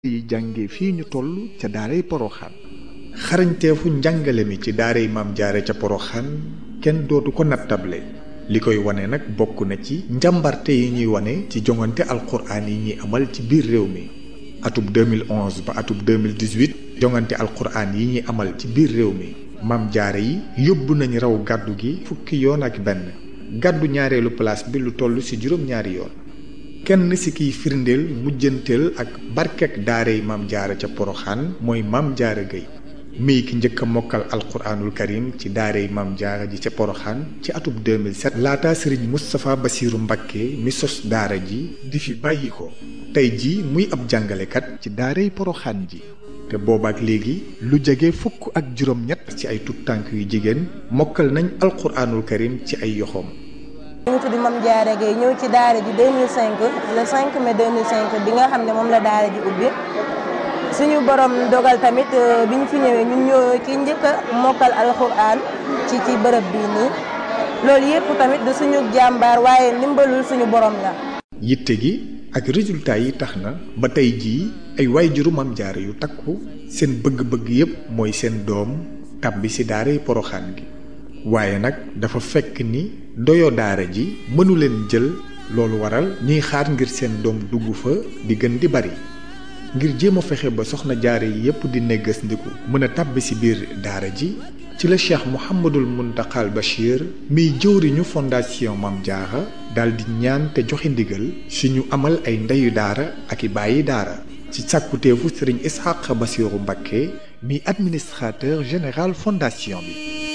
yi jànge fii ñu toll ca daaray poroxaan xarañteefu njàngale mi ci daaray maam jaare ca poroxaan kenn dootu ko nattable li koy wane nag bokk na ci njàmbarte yi ñuy wane ci jongante alquraan yi ñuy amal ci biir réew mi atub 2011 ba atub 2018 jongante alquraan yi ñuy amal ci biir réew mi maam jaare yi yóbbu nañ raw gàddu gi fukki yoon ak benn gàddu ñaareelu place bi lu toll ci juróom-ñaari yoon kenn ci kiy firndeel mujjanteel ak barkek daarey maam jaara ca poroxaan mooy maam jaara gay mii ki njëkk a mokkal alquraanul karim ci daarey maam jaara ji ca poroxaan ci atub 2007 laata sëriñ Moustapha Bassirou Mbacké mi sos daara ji di fi bàyyi ko tey ji muy ab jàngalekat ci daarey poroxaan ji te boobaak léegi lu jege fukk ak juróom-ñett ci ay tuttànk yu jigéen mokkal nañ alquraanul karim ci ay yoxoom ñu ngi tudd Mame Diarra Gueye ñëw ci daara ji 2005 le 5 mai 2005 bi nga xam ne moom la daara ji ubbi suñu borom dogal tamit bi ñu fi ñëwee ñun ñoo ki njëkk a mokkal alxuraan ci ci bërëb bii nii loolu yëpp tamit du suñu jàmbaar waaye ndimbalul suñu borom la. yitte gi ak résultat yi tax na ba tey jii ay waajuru Mame Diarra yu takku seen bëgg-bëgg yépp mooy seen doom tàbbi ci daaray poroxaan gi waaye nag dafa fekk ni doyo daara ji mënu leen jël loolu waral ñuy xaar ngir seen doom dugg fa di gën di bari ngir jéem a fexe ba soxna jaare yi yépp di neggas ndiku mën a tàbbi ci biir daara ji ci la cheikh Mouhamadul Muntaxal Bachir miy jëwriñu fondation Mame Diarra daal di ñaan te joxe ndigal suñu amal ay ndeyu daara ak i bàyyi daara ci sàkkuteefu sëriñ Ishaq Bassirou Mbacké mi administrateur général fondation bi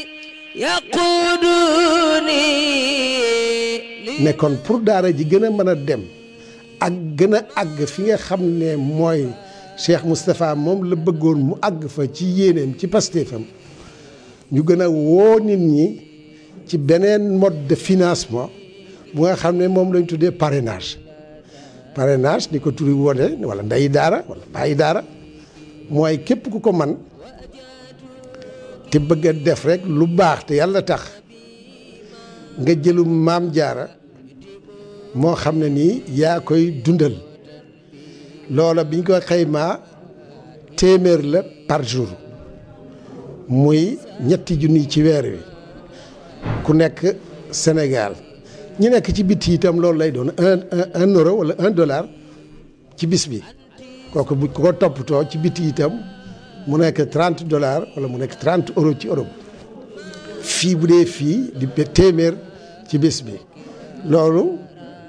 ne kon pour daara ji gën a mën a dem ak gën a àgg fi nga xam ne mooy Cheikh Moustapha moom la bëggoon mu àgg fa ci yéeneem ci pastéefam ñu gën a woo nit ñi ci beneen mode de financement bu nga xam ne moom lañ tuddee parrainage parrainage ni ko turi wone wala ndeyi daara wala bàyyi daara mooy képp ku ko man te bëgg a def rek lu baax te yàlla tax nga jëlu maam jaara moo xam ne nii yaa koy dundal loola biñ ko xaymaa téeméer la par jour muy ñetti junni ci weer wi ku nekk Sénégal ñi nekk ci bitti itam loolu lay doon un un euro wala un dollar ci bis bi kooku bu ko toppatoo ci bitti itam mu nekk trente dollars wala mu nekk trente euros ci Europe fii bu dee fii di téeméer ci bés bi loolu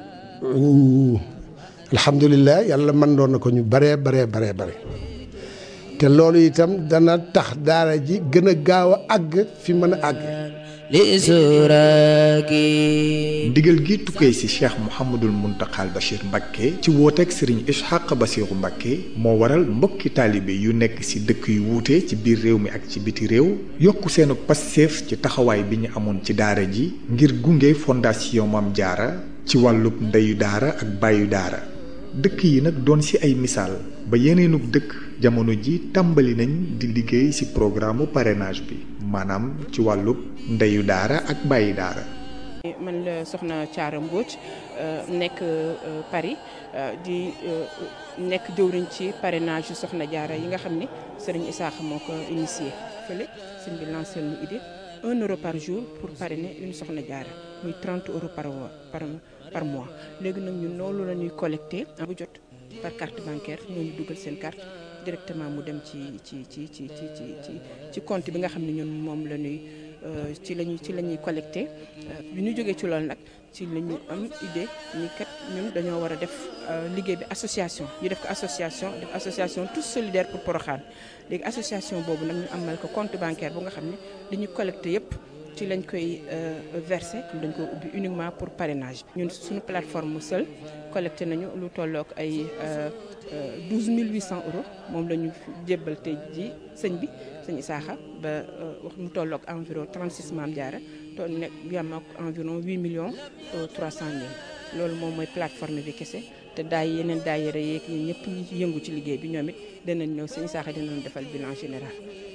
alhamdulilah yàlla mën doon na ko ñu baree baree baree bare te loolu itam dana tax daara ji gën a gaaw a àgg fi mën a àgg ndigal gi tukkee ci cheikh Mouhamadul Muntaxal Bachir Mbacké ci wooteeg sëriñ Ishaq Bassirou Mbacké moo waral mbokki taalibe yu nekk ci dëkk yu wuute ci biir réew mi ak ci biti réew yokku seenu passeef ci taxawaay bi ñu amoon ci daara ji ngir gunge fondation Mame Diarra ci wàllub ndeyu daara ak bàyyu daara dëkk yi nag doon ci ay misaal ba yeneenug dëkk jamono ji tàmbali nañ di liggéey ci programme parrainage bi maanaam ci wàllub ndeyu daara ak bàyyi daara man la soxna Thiara Mbodj nekk Paris di nekk jëwriñ ci parrainage yu soxna Diarra yi nga xam ne sëriñ Isaaxa moo ko initié fële sëñ bi lancé lu idée un euro par jour pour parrainer une soxna Diarra muy 30 euros par par par mois léegi nag ñun loolu la ñuy collecté bu jot par carte bancaire ñooñu dugal seen carte directement mu dem ci ci ci ci ci ci ci compte bi nga xam ne ñun moom la ñuy ci lañuy ci la ñuy collecté bi ñu jógee ci loolu nag ci la ñu am idée ni kat ñun dañoo war a def liggéey bi association ñu def ko association def association tous solidaires pour Porokhane léegi association boobu nag ñu amal ko compte bancaire bu nga xam ne dañuy collecté yépp ci lañ koy versé dañ ko ubbi uniquement pour parrainage ñun suñu plateforme seul collecté nañu lu tollook ay 12 800 euros moom la ñu jébbal tey ji sëñ bi sëñ Isaaxa ba wax mu tollook environ 36 Mame Diarra toll nekk yam ak environ 8 millions 300 mille loolu moom mooy plateforme bi kese te daay yeneen daayira yeeg ñi ñëpp ñi yëngu ci liggéey bi ñoom it danañ ñëw sëñ Isaaxa dinañ defal bilan général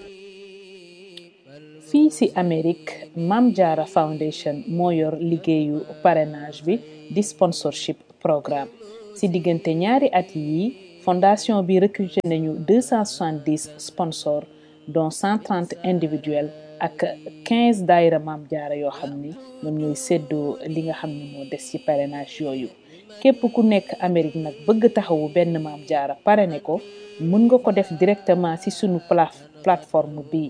fii ci Amérique Mame Diarra Foundation moo yor liggéeyu parrainage bi di sponsorship programme ci diggante ñaari at yi fondation bi recruté nañu 270 sponsors dont 130 individuels ak 15 daayira Maam Jaara yoo xam ni ñoom ñooy séddoo li nga xam ne moo des ci parrainage yooyu képp ku nekk Amérique nag bëgg taxawu benn Maam Jaara parrainé ko mën nga ko def directement ci sunu plateforme bi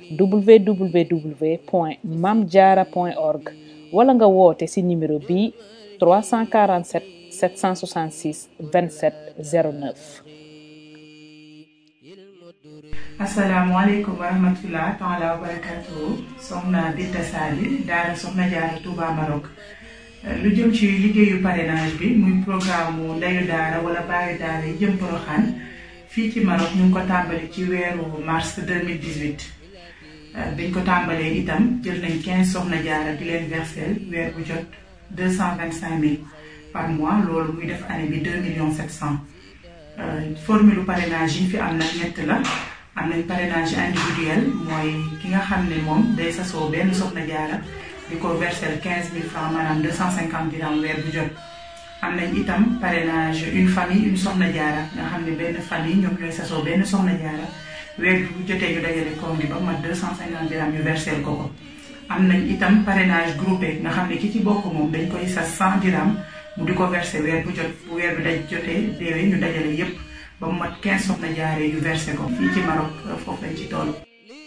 www point mamdiara point org wala nga woote ci numéro bi 347 766 27 09 asalaamaaleykum wa rahmatulah taala wa barakatuhu soxna Binta Sali daara soxna Jaara Touba Maroc lu jëm ci liggéeyu parrainage bi muy programme mu ndeyu daara wala baayu daara yi jëm Poroxaan fii ci Maroc ñu ngi ko tàmbali ci weeru mars 2018 biñ ko tàmbalee itam jël nañ 15 soxna jaara di leen versel weer bu jot 225 000 par mois loolu muy def année bi 2 millions 700 formule parrainage yi fi am nag ñett la am nañ parrainage individuel mooy ki nga xam ne moom day sasoo benn soxna jaara di ko versel 15 000 francs maanaam 250 dirham weer bu jot am nañ itam parrainage une famille une soxna jaara nga xam ne benn famille ñoom ñooy sasoo benn soxna jaara weer bu jotee ñu dajale koom gi ba mat 250 dirham ñu versel ko ko am nañ itam parrainage groupé nga xam ne ki ci bokk moom dañ koy sas 100 dirham mu di ko versé weer bu jot bu weer bi daj jotee déwee ñu dajale yépp ba mu mat 15 soxna jaaree yu versé ko fii ci Maroc foofu lañ ci toll.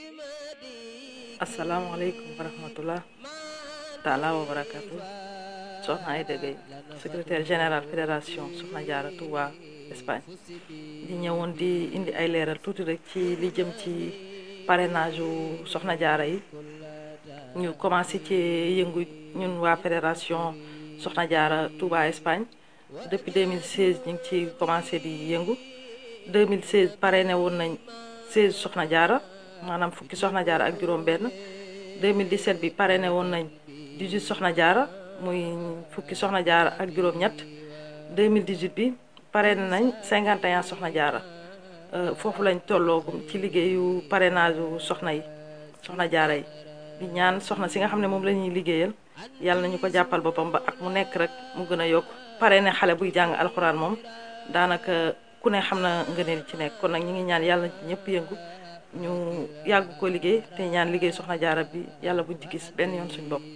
asalaamaaleykum wa rahmatullah taala wa barakatu soxna Aïda Gueye secrétaire général fédération soxna jaara Touba Espagne di ñëwoon di indi ay leeral tuuti rek ci li jëm ci parrainage u soxna jaara yi ñu commencé ci yëngu ñun waa fédération soxna jaara Touba Espagne depuis 2016 ñu ngi ci commencé di yëngu 2016 parrainé woon nañ 16 soxna jaara maanaam fukki soxna jaara ak juróom benn 2017 bi parrainé woon nañ 18 soxna jaara muy fukki soxna jaara ak juróom ñett 2018 bi parrainé nañ 51 soxna jaara foofu lañ tolloogum ci liggéeyu parrainage u soxna yi soxna jaara yi di ñaan soxna si nga xam ne moom la ñuy liggéeyal yàlla nañu ko jàppal boppam ba ak mu nekk rek mu gën a yokk parrainé xale buy jàng alxuraan moom daanaka ku ne xam na ngëneel ci nekk kon nag ñu ngi ñaan yàlla na ci ñëpp yëngu ñu yàgg ko liggéey te ñaan liggéey soxna jaara bi yàlla buñ ci gis benn yoon suñ bopp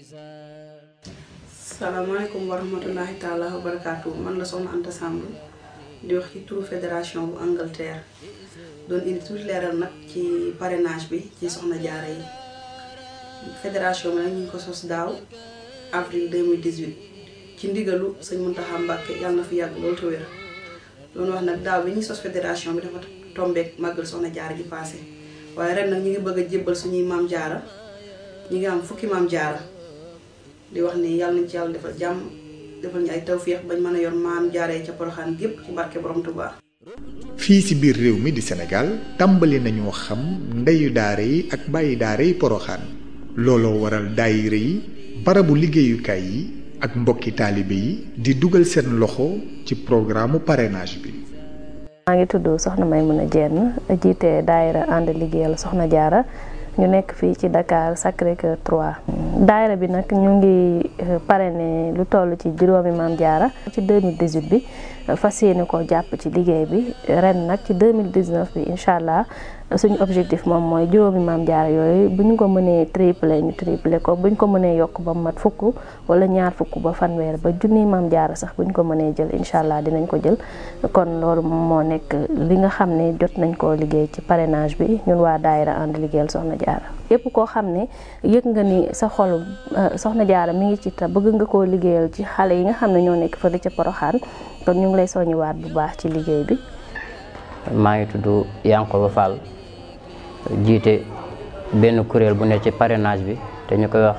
salaamaaleykum wa rahmatullahi taala wa barakaatu man la soxna Anta Samb di wax ci turu fédération bu Angleterre doon indi tuuti leeral nag ci parrainage bi ci soxna jaara yi fédération bi nag ñu ngi ko sos daaw avril 2018 ci ndigalu sëñ Muntaxa Mbàkke yàlla na fi yàgg loolu te wér doon wax nag daaw bi ñuy sos fédération bi dafa tombeek màggal soxna jaara ji passé waaye ren nag ñu ngi bëgg a jébbal suñuy maam jaara ñu ngi am fukki maam jaara di wax ni yàlla nañ ci yàlla defal jàmm defal ñu ay tawféex bañ mën a yor maam jaaree ca poroxaan gépp ci barke borom Tuubaa fii ci biir réew mi di Sénégal tàmbali nañoo xam ndeyu daara yi ak bàyyi daara yi poroxaan looloo waral daayira yi barabu liggéeyukaay yi ak mbokki taalibe yi di dugal seen loxo ci programme parrainage bi maa ngi tudd soxna Maymuna Jenn jiite daayira ànd liggéeyal soxna jaara ñu nekk fii ci Dakar Sacré-Cœur 3 daayira bi nag ñu ngi parrainé lu toll ci juróomi maam jaara ci 2018 bi fas yéene ko jàpp ci liggéey bi ren nag ci 2019 bi incha allah suñu objectif moom mooy juróomi maam jaara yooyu bu ñu ko mënee triplé ñu triplé ko bu ñu ko mënee yokk ba mat fukk wala ñaar fukk ba fanweer ba junniy maam jaara sax bu ñu ko mënee jël incha allah dinañ ko jël kon loolu moo nekk li nga xam ne jot nañ koo liggéey ci parrainage bi ñun waa daayira ànd liggéeyal soxna jaara yépp koo xam ne yëg nga ni sa xol soxna jaara mi ngi ci te bëgg nga koo liggéeyal ci xale yi nga xam ne ñoo nekk fële ca poroxaan kon ñu ngi lay soññiwaat bu baax ci liggéey bi maa ngi tudd Yankoba Fall jiite benn kuréel bu ne ci parrainage bi te ñu koy wax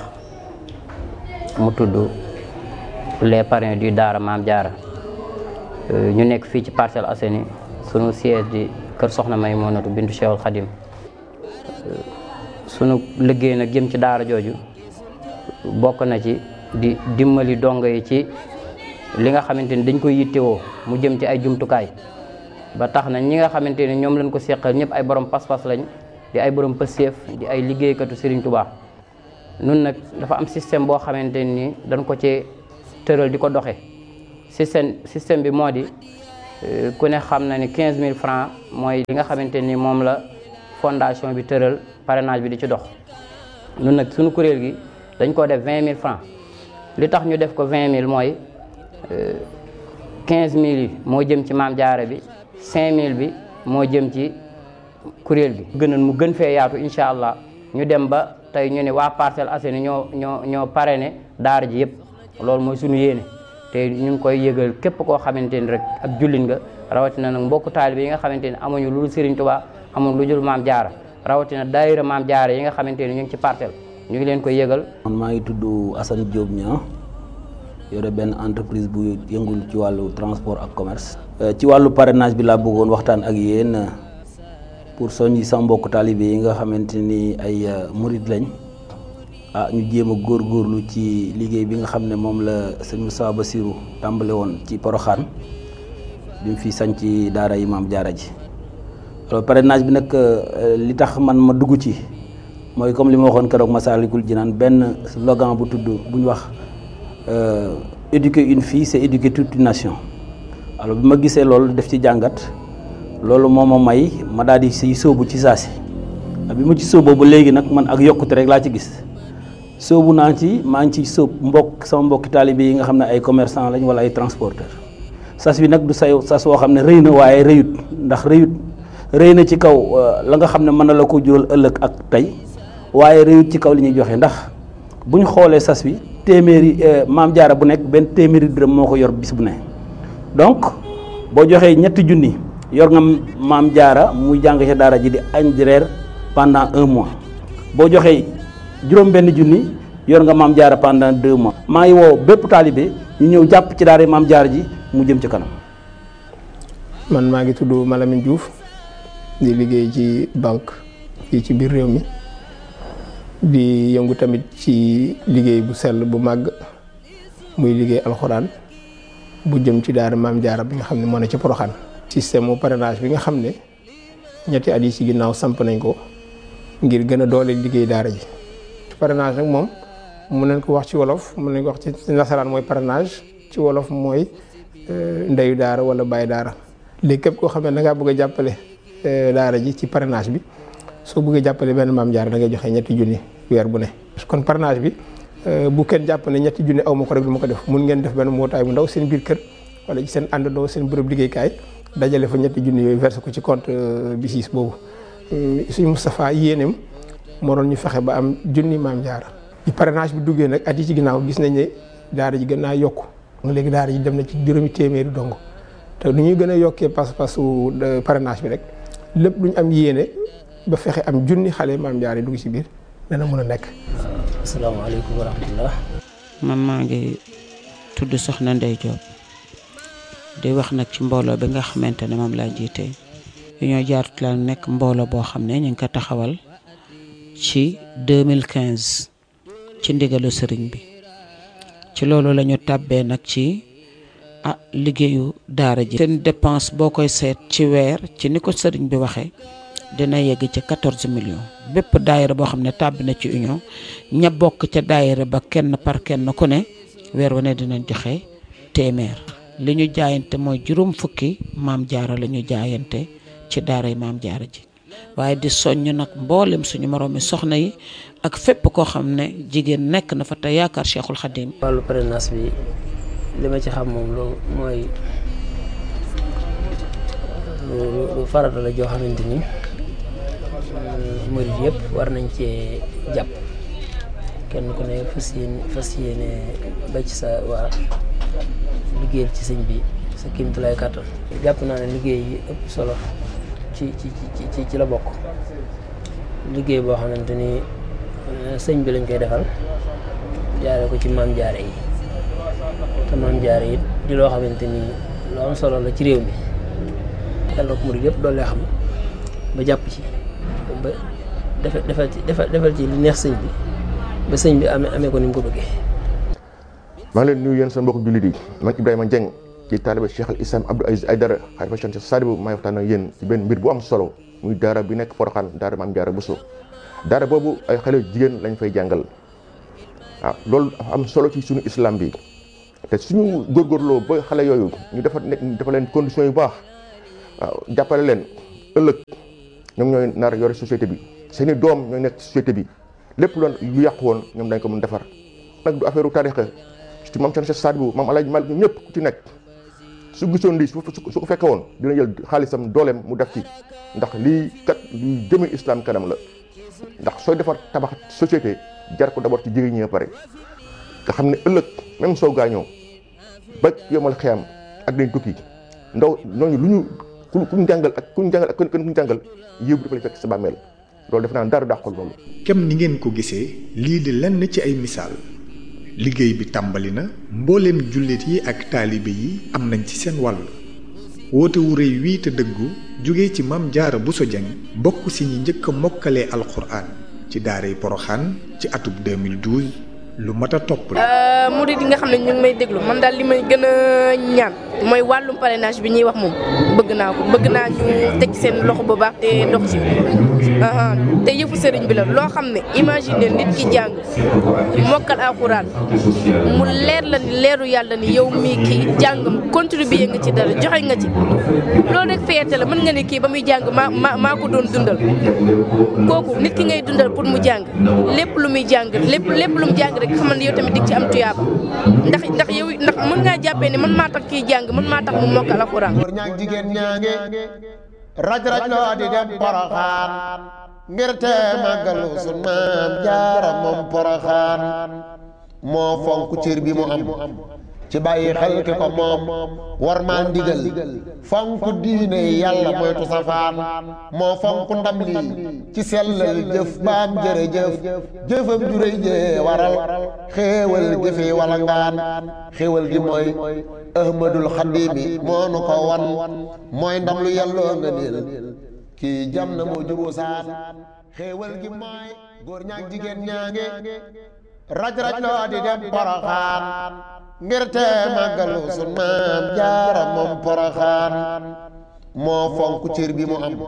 mu tudd les parrains du Daara Maam Jaara ñu nekk fii ci Parcelles Assainies sunu siège di kër Soxna Maymunatu bintu Cheikhul Khadim sunu liggéey nag jëm ci daara jooju bokk na ci di dimbali dongo yi ci li nga xamante ni dañ koy yittewoo mu jëm ci ay jumtukaay ba tax na ñi nga xamante ni ñoom lañ ko seqal ñëpp ay borom pas-pas lañ di ay borom pëseef di ay liggéeykatu Serigne Touba nun nag dafa am système boo xamante ni dañ ko ci tëral di ko doxe système système bi moo di ku ne xam na ni 15000 francs mooy li nga xamante ni moom la fondation bi tëral parrainage bi di ci dox ñun nag suñu kuréel gi dañ koo def 20000 francs li tax ñu def ko 20000 mooy 15000 yi moo jëm ci maam jaara bi 5000 bi moo jëm ci kuréel gi. gënoon mu gën fee yaatu incha allah ñu dem ba tey ñu ne waa Parcelles Assainies ñoo ñoo ñoo parrainé daara ji yëpp loolu mooy suñu yéene te ñu ngi koy yëgal képp koo xamante ni rek ab jullit nga rawatina nag mbokku taalibe yi nga xamante ni amuñu lu Serigne Touba amuñu lu jul maam jaara rawatina daayira maam jaara yi nga xamante ni ñu ngi ci parcelle ñu ngi leen koy yëgal. man maa ngi tudd Assane Diop Niang yore benn entreprise bu yëngul ci wàllu transport ak commerce. ci wàllu parrainage bi laa bëggoon waxtaan ak yéen pour soññi sama mbokk taalibe yi nga xamante ni ay murid lañ ah ñu jéem a góorgóorlu ci liggéey bi nga xam ne moom la sëñ Moussa Bassirou tàmbale woon ci Poroxaan bi mu fi sañ ci daara yi maam jaara ji alors parrainage bi nag li tax man ma dugg ci mooy comme li ma waxoon keroog Masaalikul Jinaan benn slogan bu tudd bu ñu wax éduquer une fille c'est éduquer toute une nation alors bi ma gisee loolu def ci jàngat loolu moo ma may ma daal di siy sóobu ci saasi bi ma ci sóoboo ba léegi nag man ak yokkute rek laa ci gis sóobu naa ci maa ngi ci sóob mbokk sama mbokki taalibe yi nga xam ne ay commerçant lañ wala ay transporteur sas bi nag du say sas woo xam ne rëy na waaye rëyut ndax rëyut rëy na ci kaw la nga xam ne mën na la ko jural ëllëg ak tey waaye rëyut ci kaw li ñuy joxe ndax bu ñu xoolee sas bi téeméeri maam jaara bu nekk benn téeméeri dërëm moo ko yor bis bu ne donc boo joxee ñetti junni yor nga maam jaara muy jàng ca daara ji di añ di reer pendant un mois boo joxee juróom benn junni yor nga maam jaara pendant deux mois maa ngi woo bépp taalibe ñu ñëw jàpp ci daara maam jaara ji mu jëm ci kanam man maa ngi tudd Malamine Diouf di liggéey ci banque fii ci biir réew mi di yëngu tamit ci liggéey bu sell bu màgg muy liggéey alxuraan bu jëm ci daara maam jaara bi nga xam ne moo ne ci Poroxaan système mu parrainage bi nga xam ne ñetti at yi ci ginnaaw samp nañ ko ngir gën a doole liggéey daara ji parrainage nag moom mun nañ ko wax ci wolof mun nañ ko wax ci nasaraan mooy parrainage ci wolof mooy ndeyu daara wala bàyyi daara léegi képp koo xam ne da ngaa bëgg a jàppale daara ji ci parrainage bi soo bëggee jàppale benn maam jaara da ngay joxe ñetti junni weer bu ne kon parrainage bi bu kenn jàpp ne ñetti junni aw ma ko rek du ma ko def mun ngeen def benn mbootaay bu ndaw seen biir kër wala ci seen àndandoo seen bërëb liggéeykaay dajale fa ñetti junni yooyu versé ko ci compte BICIS boobu suñu Moustapha yéeneem moo doon ñu fexe ba am junni maam jaara bi parrainage bi duggee nag at yi ci ginnaaw gis nañ ne daara ji gën naa yokku léegi daara ji dem na ci juróomi téeméeri dong te nu ñuy gën a yokkee pas-pasu parrainage bi rek lépp lu ñu am yéene ba fexe am junni xale maam jaara yi dugg ci biir dana mën a nekk. asalaamaaleykum wa rahmatullah. man maa ngi tudd Soxna Ndey Diop di wax nag ci mbooloo bi nga xamante ne moom laa jiite ñoo jaarut la nekk mbooloo boo xam ne ñu ngi ko taxawal ci 2015 ci ndigalu sëriñ bi ci loolu la ñu tàbbee nag ci ah liggéeyu daara ji. seen dépense boo koy seet ci weer ci ni ko sëriñ bi waxee dina yegg ci 14 millions bépp daayira boo xam ne tàbbi na ci union ña bokk ca daayira ba kenn par kenn ku ne weer wu ne dinañ joxe téeméer. li ñu jaayante mooy juróom fukki maam jaara la ñu jaayante ci daara yi maam jaara ji waaye di soññ nag mboolem suñu moroomi soxna yi ak fépp koo xam ne jigéen nekk na fa te yaakaar Cheikhul Khadim. wàllu parrainage bi li ma ci xam moom loolu mooy lu farata la joo xamante ni murid yëpp war nañ cee jàpp kenn ku ne fas yéene fas yéene ba ci sa waa liggéeyal ci sëñ bi sa kéemtulaay kàttan jàpp naa ne liggéey yi ëpp solo ci ci ci ci la bokk liggéey boo xamante ni sëñ bi lañ koy defal jaare ko ci maam jaare yi te maam jaare yi di loo xamante ni lu am solo la ci réew mi yàlla ko murid yëpp doole xam ba jàpp ci ba defal defal ci defal ci li neex sëñ bi ba sëñ bi amee amee ko ni mu ko bëggee maa ngi leen nuyu yéen seen mbokk jullit yi man Ibrahima Dieng ci taaliba Cheikh al Islam Abdou Aziz Aydara xalifa Cheikh Sadibou maay waxtaan ak yéen ci benn mbir bu am solo muy daara bi nekk Porokhane daara Maam Jaara Bousso daara boobu ay xale jigéen lañ fay jàngal waaw loolu dafa am solo ci suñu islam bi te suñu góorgóorloo ba xale yooyu ñu defar nekk dafa leen conditions yu baax waaw jàppale leen ëllëg ñoom ñooy nar yore société bi seen i doom ñooy nekk société bi lépp loon lu yàqu woon ñoom dañ ko mën defar nag du affaire u tarixa ci maam Cerno Sadibou maam Alaaji Malik ñoom ñëpp ku ci nekk su gisoon lii su su ko fekke woon dina jël xaalisam dooleem mu def ci ndax lii kat luy jëme islam kanam la ndax sooy defar tabax société jar ko d'abord ci jigéen ñi pare nga xam ne ëllëg même soo gaañoo ba yomal xeyam ak dañ tukki ndaw ñooñu lu ñu ku ku ñu jàngal ak ku ñu jàngal ak ku ñu jàngal yëw bi dafa lay fekk sa bàmmeel loolu def naa dara dàqul loolu. kem ni ngeen ko gisee lii di lenn ci ay misaal liggéey bi tàmbali na mbooleem jullit yi ak taalibe yi am nañ ci seen wàll woote wu rëy wii te dëggu jóge ci Maam Jaara Buso Jeng bokk si ñi njëkk a mokkalee alxuraan ci daaray Poroxaan ci atub 2012 lu mat a topp la. murid yi nga xam ne ñu ngi may déglu man daal li may gën a ñaan mooy wàllum parrainage bi ñuy wax moom bëgg naa ko bëgg naa ñu teg seen loxo bu baax te dox ci te yëfu sëriñ bi la loo xam ne imagine nit ki jàng mokkal alxuraan mu leer la ni leeru yàlla ni yow mii kii jàngam contribuer nga ci dara joxe nga ci loolu rek fierté la mën nga ne kii ba muy jàng maa maa maa ko doon dundal kooku nit ki ngay dundal pour mu jàng lépp lu muy jàng lépp lépp lu mu jàng rek xamal ne yow tamit dig ci am tuyaaba ndax ndax yow ndax mën ngaa jàppee ne man maa tax kii jàng man maa tax mu mokkal alxuraan góor ñaag jigéen ñaange raj raj loo di dem poroxaan ngir te màggalu sun maam jaara moom poroxaan moo fonk cër bi mu am ci bàyyi xel ki ko moom war maa ndigal fonk diine yàlla moytu safaan moo fonk ndam lii ci sellal jëf baam jërëjëf jëfam juréy jee waral xéewal gi fi wala ngaan xéewal gi mooy ahmadul xadimi moo nu ko wan mooy ndam lu yàlloo nga niil kii jam na moo juboo saan xéewal gi mooy góor ñaag jigéen ñaange raj raj loo di dem poroxaan ngir te màggalu sun maam jaara moom poroxaan moo fonk cër bi mu am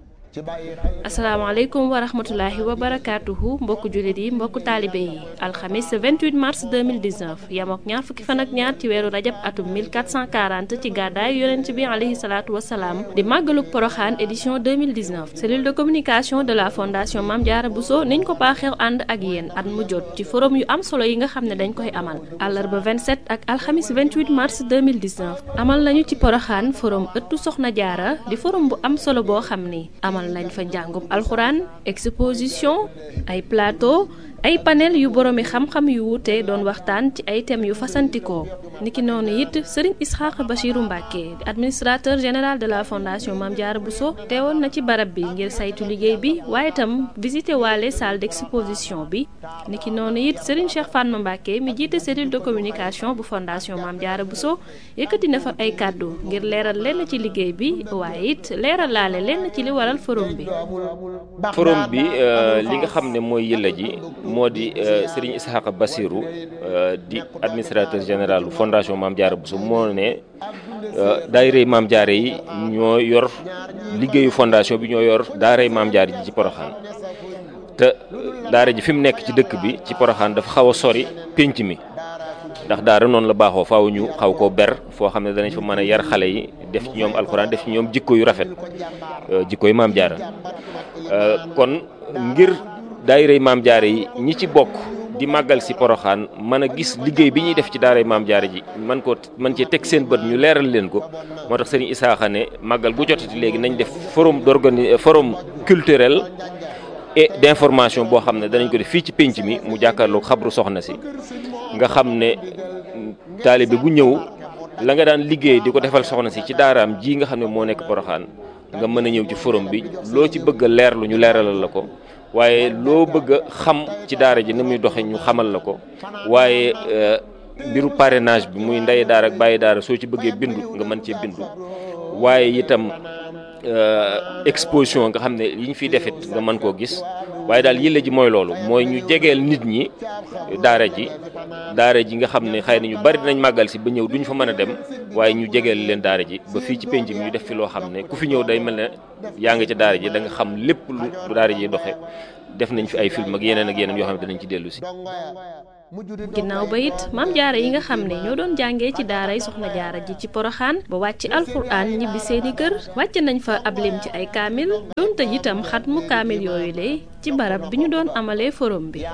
asalaamaaleykum wa rahmatulahi wa barakaatuhu mbokku jullit yi mbokku taalibe yi alxamis 28 mars 2019 yamook ñaar fukki fan ak ñaar ci weeru rajab atum 1440 ci gàddaay yonent bi alayhi salaatu wasalaam di màggaluk poroxaan édition 2019 cellule de communication de la fondation Mame Diarra Bousso niñ ko baaxeew ànd ak yéen at mu jot ci forum yu am solo yi nga xam ne dañ koy amal àllarba 27 ak alxamis 28 mars 2019 amal nañu ci poroxaan forum ëttu soxna jaara di forum bu am solo boo xam ni amal nañ fa njàngum alxuraan exposition ay plateau ay panel yu boroomi xam-xam yu wuute doon waxtaan ci ay thèmes yu fasantikoo niki noonu it Serigne Isxaaq Bachiru Mbàkke di administrateur général de la fondation Mame Diarra Bousso teewoon na ci barab bi ngir saytu liggéey bi waaye itam visité waale salle d'exposition bi niki noonu it Serigne Cheikh Fatma Mbàkke mi jiite cellule de communication bu fondation Mame Diarra Bousso yëkkati na fa ay kàddu ngir leeral lenn ci liggéey bi waaye it leeral laale lenn ci li waral forum bi forum bi li nga xam ne mooy yëlla ji moo di Serigne Ishaqa Bassirou di administrateur général fondation Mame Diarra Bousso moo ne daayirey Mame Diarra yi ñoo yor liggéeyu fondation bi ñoo yor daaray Mame Diarra ji ci Poroxaan te daara ji fi mu nekk ci dëkk bi ci Poroxaan dafa xaw a sori pénc mi ndax daara noonu la baaxoo faaw ñu xaw koo ber foo xam ne danañ fa mën a yar xale yi def ci ñoom alxuraan def ci ñoom jikko yu rafet jikko yu Mame Diarra kon ngir daayirey Mame Diarra yi ñi ci bokk di màggal si poroxaan mën a gis liggéey bi ñuy def ci daaray Mame Diarra ji man ko man cee teg seen bët ñu leeral leen ko moo tax sëriñ Isaaxa ne màggal gu jotati léegi nañ def forum d'organi forum culturel et d'information boo xam ne danañ ko def fii ci pénc mi mu jàkkaarloog xabru soxna si nga xam ne taalibe bu ñëw la nga daan liggéey di ko defal soxna si ci daaraam ji nga xam ne moo nekk poroxaan nga mën a ñëw ci forum bi loo ci bëgg a leerlu ñu leeralal la ko waaye loo bëgg a xam ci daara ji ni muy doxe ñu xamal la ko waaye mbiru parrainage bi muy ndey daara ak bàyyi daara soo ci bëggee bindu nga mën cee bindu waaye itam exposition nga xam ne yi ñu fiy defit nga mën koo gis waaye daal yële ji mooy loolu mooy ñu jegeel nit ñi daara ji daara ji nga xam ne xëy na ñu bari dinañ màggal si ba ñëw duñ fa mën a dem waaye ñu jegeel leen daara ji ba fii ci penc mi ñu def fi loo xam ne ku fi ñëw day mel ne yaa ngi ca daara ji da nga xam lépp lu daara ji doxe def nañ fi ay film ak yeneen ak yeneen yoo xam ne danañ ci dellu si ginnaaw ba it maam jaara yi nga xam ne ñoo doon jàngee ci daaray soxna jaara ji ci poroxaan ba wàcc alxuraan ñibbi seeni kër wàcc nañ fa ab lim ci ay kaamil doon tëj itam xat mu kaamil yooyu le ci barab bi ñu doon amalee forum bi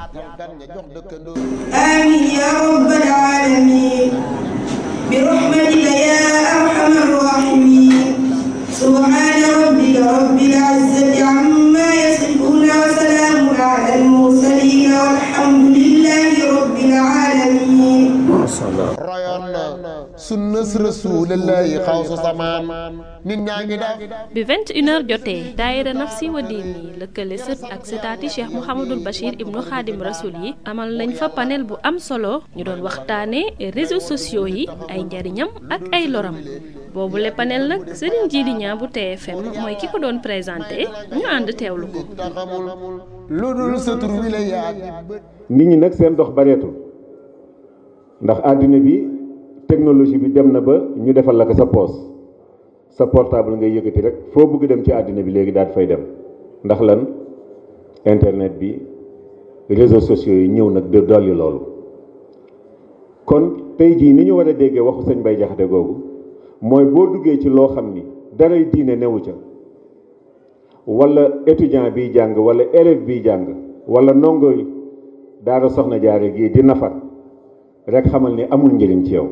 آمين يا رب العالمين برحمتك يا أرحم الراحمين سبحان ربك رب العزة عما يصفون وسلام على المرسلين والحمد لله رب العالمين royoon na sunnas rasulillahi xawsu samaan nit ñaa ngi def bi 21h jotee daayira nafsi wa diini lëkkale sët ak sëtaati cheikh mouhamadul bachir ibnu xaadim rasul yi amal nañ fa panel bu am solo ñu doon waxtaane réseaux sociaux yi ay njariñam ak ay loram boobu le panel nag sëriñ Jili Ñaa bu TFM mooy ki ko doon présenté ñu ànd teewlu ko lu dul sa tur wi la yaag nit ñi nag seen dox bareetul ndax àddina bi technologie bi dem na ba ñu defal la ko sa poos sa portable ngay yëkkati rek foo bëgg dem ci àddina bi léegi daal fay dem ndax lan internet bi réseaux sociaux yi ñëw nag de dolli loolu kon tey jii ni ñu war a déggee waxu sëñ Bay Jaxate googu mooy boo duggee ci loo xam ni daray diine newu ca wala étudiant biy jàng wala élève biy jàng wala ndongo daara soxna jaare gii di nafar rek xamal ni amul njëriñ ci yow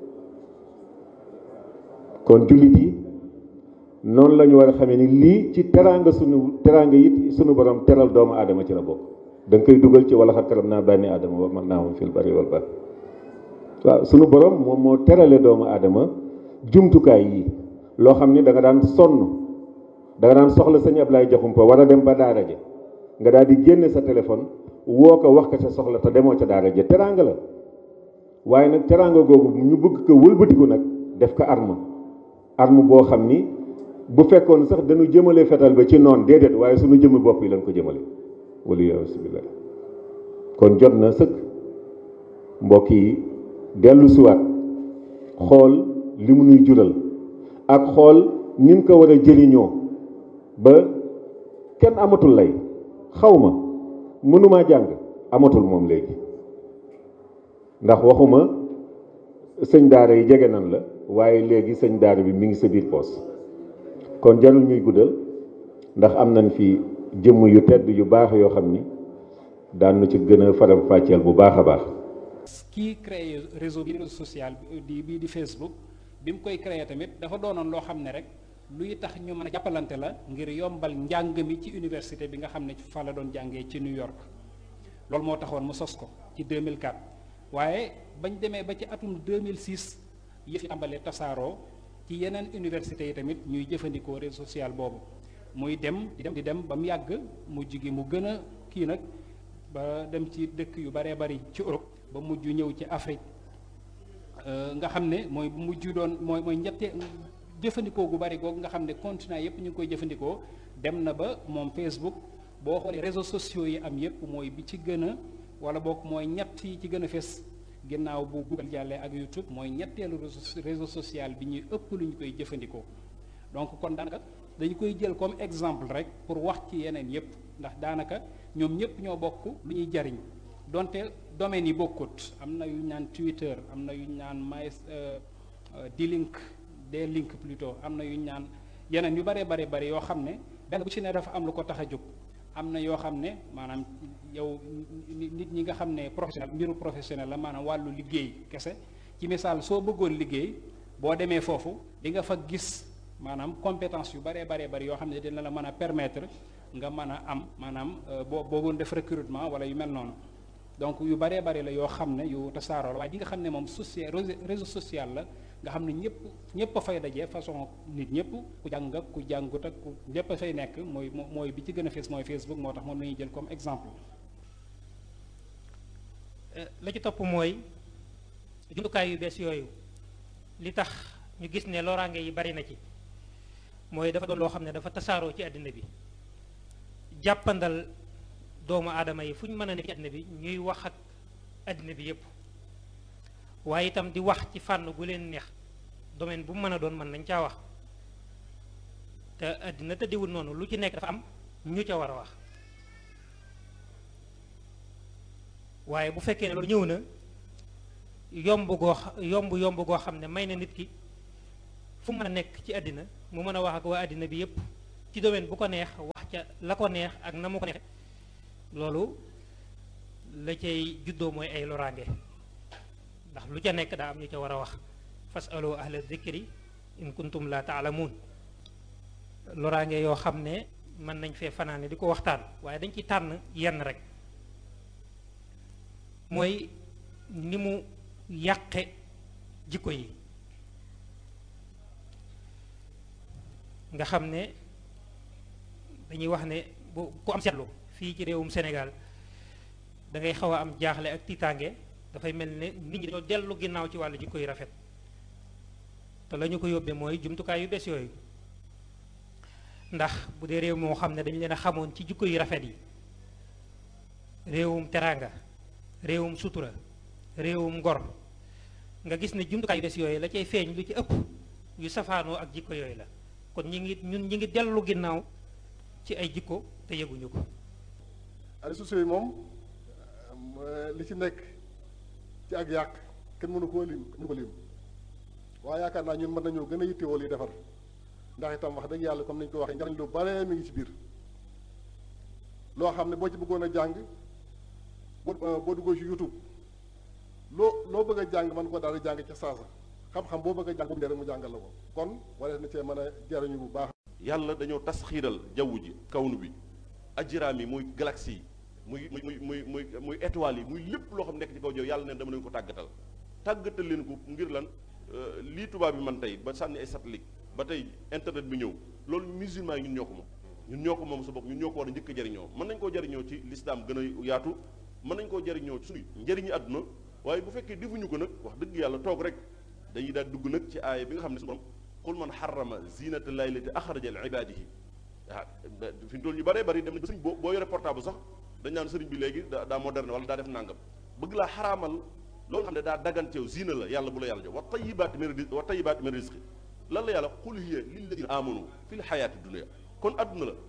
kon jullit yi noonu la ñu war a xamee ni lii ci teraanga sunu teraanga it sunu borom teral doomu aadama ci la bokk da nga koy dugal ci wala xat karam naa bànni aadama wa man naa moom fil bari wal bar waaw sunu borom moom moo terale doomu aadama jumtukaay yi loo xam ni da nga daan sonn da nga daan soxla sëñ Ablaye Jaxumpa war a dem ba daara ja nga daal di génne sa téléphone woo ko wax ko sa soxla te demoo ca daara ja teraanga la waaye nag teraanga googu ñu bëgg ko wëlbatiku nag def ko arme arme boo xam ni bu fekkoon sax dañu jëmale fetal ba ci noon déedéet waaye suñu jëmmi bopp yi lañ ko jëmale wala yasubillah kon jot na sëkk mbokk yi dellu siwaat xool li mu nuy jural ak xool ni mu ko war a jëriñoo ba kenn amatul lay xaw ma mënumaa jàng amatul moom léegi ndax waxuma sëñ daara yi jege nan la waaye léegi sëñ daara bi mi ngi sa biir poos kon jarul ñuy guddal ndax am nañ fi jëmm yu tedd yu baax yoo xam ni daan na ci gën a faram fàcceel bu baax a baax. kii créé réseau bi réseau social di bii di Facebook bi mu koy créé tamit dafa doonoon loo xam ne rek luy tax ñu mën a jàppalante la ngir yombal njàng mi ci université bi nga xam ne fa la doon jàngee ci New York loolu moo taxoon mu sos ko ci 2004. waaye bañ demee ba ci atum 2006 yëf yi tàmbalee tasaaroo ci yeneen université yi tamit ñuy jëfandikoo réseau social boobu muy dem di dem di dem ba mu yàgg mujj gi mu gën a kii nag ba dem ci dëkk yu baree bari ci Europe ba mujj ñëw ci Afrique nga xam ne mooy mujj doon mooy mooy ñette jëfandikoo gu bari googu nga xam ne continent yépp ñu ngi koy jëfandikoo dem na ba moom Facebook boo xoolee réseaux sociaux yi am yépp mooy bi ci gën a wala boog mooy ñett yi ci gën a fes ginnaaw bu Google jàllee ak YouTube mooy ñetteelu réseau social bi ñuy ëpp lu ñu koy jëfandikoo donc kon daanaka dañu koy jël comme exemple rek pour wax ci yeneen yépp ndax daanaka ñoom ñëpp ñoo bokk lu ñuy jariñ donte domaines yi bokkut am na yu ñu naan Twitter am na yu ñu naan my D-Link D-Link plutôt am na yu ñu naan yeneen yu bare bare bare yoo xam ne benn bu ci ne dafa am lu ko tax a jóg am na yoo xam ne maanaam yow nit ñi nga xam ne professionnel mbiru professionnel la maanaam wàllu liggéey kese ci misaal soo bëggoon liggéey boo demee foofu di nga fa gis maanaam compétence yu baree baree bari yoo xam ne dina la mën a permettre nga mën a am maanaam boo boogoon def recrutement wala yu mel noonu donc yu baree bari la yoo xam ne yu tasaaroo la waaye di nga xam ne moom social réseau social la nga xam ne ñëpp ñëpp a fay daje façon nit ñëpp ku jàng ak ku jàngut ak ku ñëpp a fay nekk mooy mooy bi ci gën a fees mooy Facebook moo tax moom la ñuy jël comme exemple. la ci topp mooy jumtukaay yu bees yooyu li tax ñu gis ne loraange yi bari na ci mooy dafa doon loo xam ne dafa tasaaroo ci àddina bi jàppandal doomu aadama yi fu ñu mën a nekk ci àddina bi ñuy wax ak àddina bi yépp waaye itam di wax ci fànn gu leen neex domaine bu mu mën a doon mën nañ caa wax te àddina tëddiwul noonu lu ci nekk dafa am ñu ca war a wax waaye bu fekkee ne loolu ñëw na yomb goo yomb yomb goo xam ne may na nit ki fu mën a nekk ci àddina mu mën a wax ak waa àddina bi yépp ci domaine bu ko neex wax ca la ko neex ak na mu ko neex loolu la cay juddoo mooy ay loraange ndax lu ca nekk daa am ñu ca war a wax fasalu ahla dhikri in kuntum la taalamuun loraange yoo xam ne mën nañ fee fanaane di ko waxtaan waaye dañ ci tànn yenn rek mooy ni mu yàqe jikko yi nga xam ne dañuy wax ne bu ku am seetlu fii ci réewum Sénégal da ngay xaw a am jaaxle ak tiitaange dafay mel ne nit ñi dañoo dellu ginnaaw ci wàllu jikko yu rafet te la ñu ko yóbbee mooy jumtukaay yu bees yooyu ndax bu dee réew moo xam ne dañu leen a xamoon ci jikko yu rafet yi réewum teraanga réewum sutura réewum ngor nga gis ne jumtukaay yu bees yooyu la cay feeñ lu ci ëpp yu safaanoo ak jikko yooyu la kon ñi ngi ñun ñi ngi dellu ginnaaw ci ay jikko te yëguñu ko réseaux sociaux yi moom li ci nekk ci ak yàq kenn mënu koo lim mënu ko lim waaye yaakaar naa ñun mën nañoo gën a yittewoo li defar ndax itam wax dëgg yàlla comme nañu ko waxee njariñ lu bare mi ngi ci biir loo xam ne boo ci bëggoon a jàng boo boo duggoo ci YouTube loo loo bëgg a jàng man ko daal di jàng ca saasa xam-xam boo bëgg a jàng boobu rek mu jàngal la ko kon wala na cee mën a jariñu bu baax yàlla dañoo tas xiiral jaww ji kawnu bi ajiraam yi muy galaxie yi muy muy muy muy muy étoiles yi muy lépp loo xam nekk ci kaw jow yàlla ne dama leen ko tàggatal tàggatal leen ko ngir lan lii tubaab bi man tey ba sànni ay satellite ba tey internet bi ñëw loolu musulman yi ñun ñoo ko moom ñun ñoo ko moom sa bopp ñun ñoo ko war a njëkk a jariñoo mën nañ koo jariñoo ci lislaam gën a yaatu mën nañ koo jariñoo ci suñu njëriñu àdduna waaye bu fekkee defuñu ko nag wax dëgg yàlla toog rek dañuy daal dugg nag ci aaya bi nga xam ne su borom qul man xarama zinata llahi lati axraja li ibadihi ah fi ñu toll ñu bëree bëri dem na ba sëriñ boo boo yore portable sax dañ naan sëriñ bi léegi daa daa moderne wala daa def nangam bëgg laa xaraamal loolu xam ne daa daganteew zina la yàlla bu la yàlla jox wa tayibaati min rizqi wa tayibaati min rizqi lan la yàlla qul hiya lilladina amanu fi l xayaati dunia kon adduna la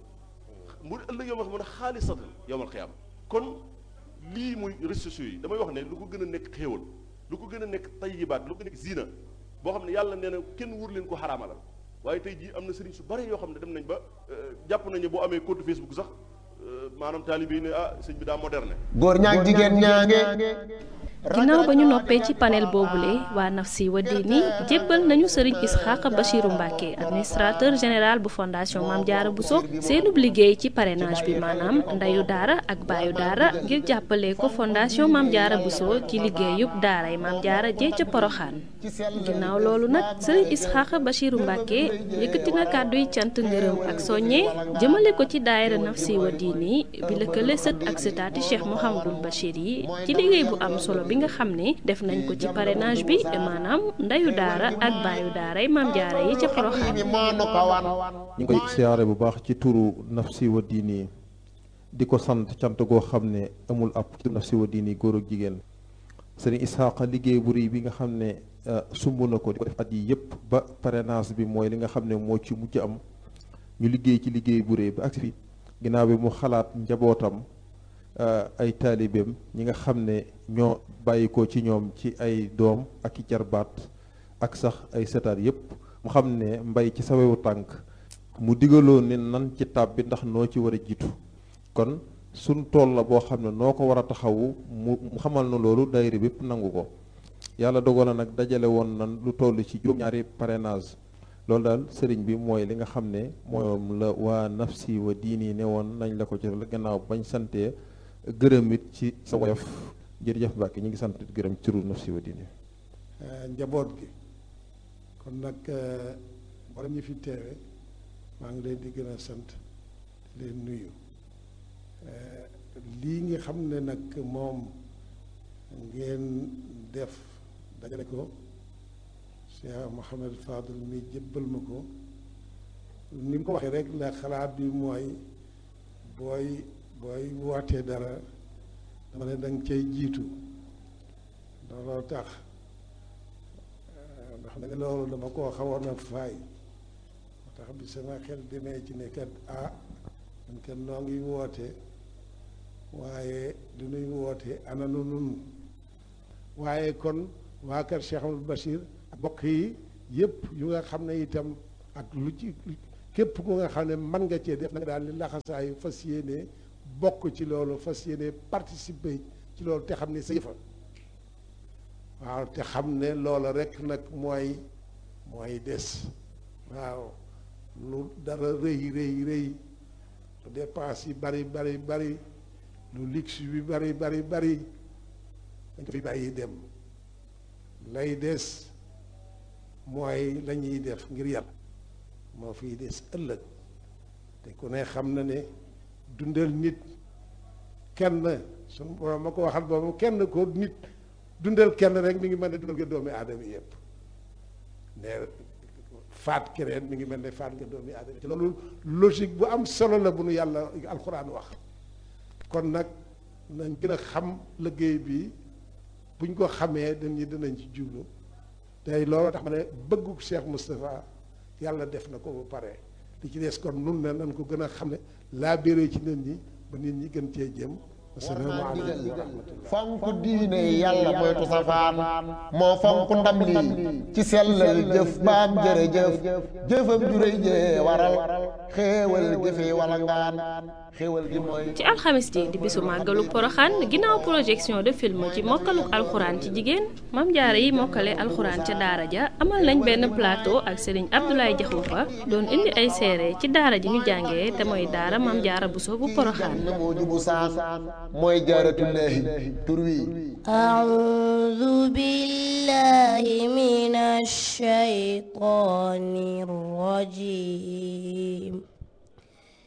mu ëllëg yow ma xam ne xaalisatan yowmal xiyaama kon lii muy réseaux sociaux yi damay wax ne lu ko gën a nekk xéewal lu ko gën a nekk tayibaat lu ko nekk zina boo xam ne yàlla nee na kenn wur leen ko xaraamalal waaye tey jii am na sëriñ su bari yoo xam ne dem nañ ba jàpp nañu boo amee compte Facebook sax maanaam taalibe yi ne ah sëñ bi daa moderne. góor ñaag jigéen ñaange. ginnaaw ba ñu noppee ci panel boobule waa Nafsi wa Diini jébbal nañu sëriñ Isxaaq Bachiru Mbàkke administrateur général bu fondation Maam Jaara Buso seenub liggéey ci parrainage bi maanaam ndeyu daara ak baayu daara ngir jàppale ko fondation Maam Jaara Buso ci liggéeyub daaray Maam Jaara jee ca Poroxaan ginnaaw loolu nag sëriñ Isxaaq Bachiru Mbàkke yëkkati na kàdduy cant ngërëm ak soññe jëmale ko ci daayira Nafsi wa Diini bi lëkkale sët ak sëtaati Cheikh Mouhamadul Bachir yi ci liggéey bu am solo bi nga xam ne def nañ ko ci parrainage bi maanaam ndeyu daara ak baayu daaray maam jaara yi ca Porokhane ñu ngi koy siyaare bu baax ci turu Nafsi wa Diini di ko sant cant goo xam ne amul ab ci Nafsi wa Diini góor ak jigéen sëriñ Isaaqa liggéey bu rëy bi nga xam ne sumb na ko di ko def at yi yëpp ba parrainage bi mooy li nga xam ne moo ci mujj am ñu liggéey ci liggéey bu rëy ba agsi fi ginnaaw bi mu xalaat njabootam ay taalibeem ñi nga xam ne ñoo bàyyi ko ci ñoom ci ay doom ak i jarbaat ak sax ay setaat yépp mu xam ne mbay ci sawewu tànk mu digaloo ne nan ci tab bi ndax noo ci war a jiitu kon suñ tool la boo xam ne noo ko war a taxawu mu xamal na loolu daayira bépp nangu ko yàlla dogal na nag dajale woon nan lu toll ci juróom-ñaari parrainage loolu daal sëriñ bi mooy li nga xam ne moom la waa nafsi wa diini ne woon nañ la ko ci gannaaw bañ santee gërëm it ci sa woyof jërëjëf Mbàkke ñu ngi sant gërëm ci turu nafsi wa diini njaboot gi kon nag wala ñi fi teewe maa ngi leen di gën a sant di leen nuyu lii nga xam ne nag moom ngeen def dajale ko Cheikh Mouhamed Fadul mi jébbal ma ko ni mu ko waxee rek la xalaat bi mooy booy booy wootee dara dama ne danga cay jiitu looloo tax ndax nag loolu dama koo xawoon a faay moo tax bi sama xel demee ci ne kat ah man kat noo ngi woote waaye du nuy woote ana nu nun waaye kon waa kër Cheikh Amadou Bachir ak bokk yi yëpp yu nga xam ne itam ak lu ci képp ku nga xam ne mën nga cee def nag daal li laxasaayu fas yéene bokk ci loolu fas yéene participer ci loolu te xam ne sa yëfa waaw te xam ne loola rek nag mooy mooy des waaw lu dara rëy rëy rëy lu dépense yi bari bari bari lu luxe bi bari bari bari dañ ko fi bàyyi dem lay des mooy la ñuy def ngir yàlla moo fiy des ëllëg te ku ne xam na ne dundal nit kenn suñu borom ma ko waxal boobu kenn ko nit dundal kenn rek mi ngi mel ne dundal nga doomi aadama yëpp ne faat keneen mi ngi mel ne faat nga doomi aadama te loolu logique bu am solo la bu nu yàlla alxuraan wax kon nag nañ gën a xam liggéey bi buñ ko xamee dañuy dinañ ci jublu tey loolu tax ma ne bëggu Cheikh Moustapha yàlla def na ko ba pare li ci des kon nun ne nañ ko gën a xam ne laa béré ci nit ñi ba nit ñi gën cee jëm asalaamaaleykum wa rahmatullah fonk diine yàlla moytu safaan moo fonk ndam lii ci sellal jëf baam jërëjëf jëfam juréy jee waral xéewal gi fi wala ngaan xéewal gi mooy ci alxamis ji di bisu màggalu poroxaan ginnaaw projection de film ci mokkaluk alxuraan ci jigéen mam jaara yi mokkale alxuraan ca daara ja amal nañ benn plateau ak sëriñ Abdoulaye Jaxumpa doon indi ay seere ci daara ji ñu jàngee te mooy daara mam jaara buso bu poroxaan moo jubu saan mooy jaaratullaahi tur wi أعوذ بالله من الشيطان الرجيم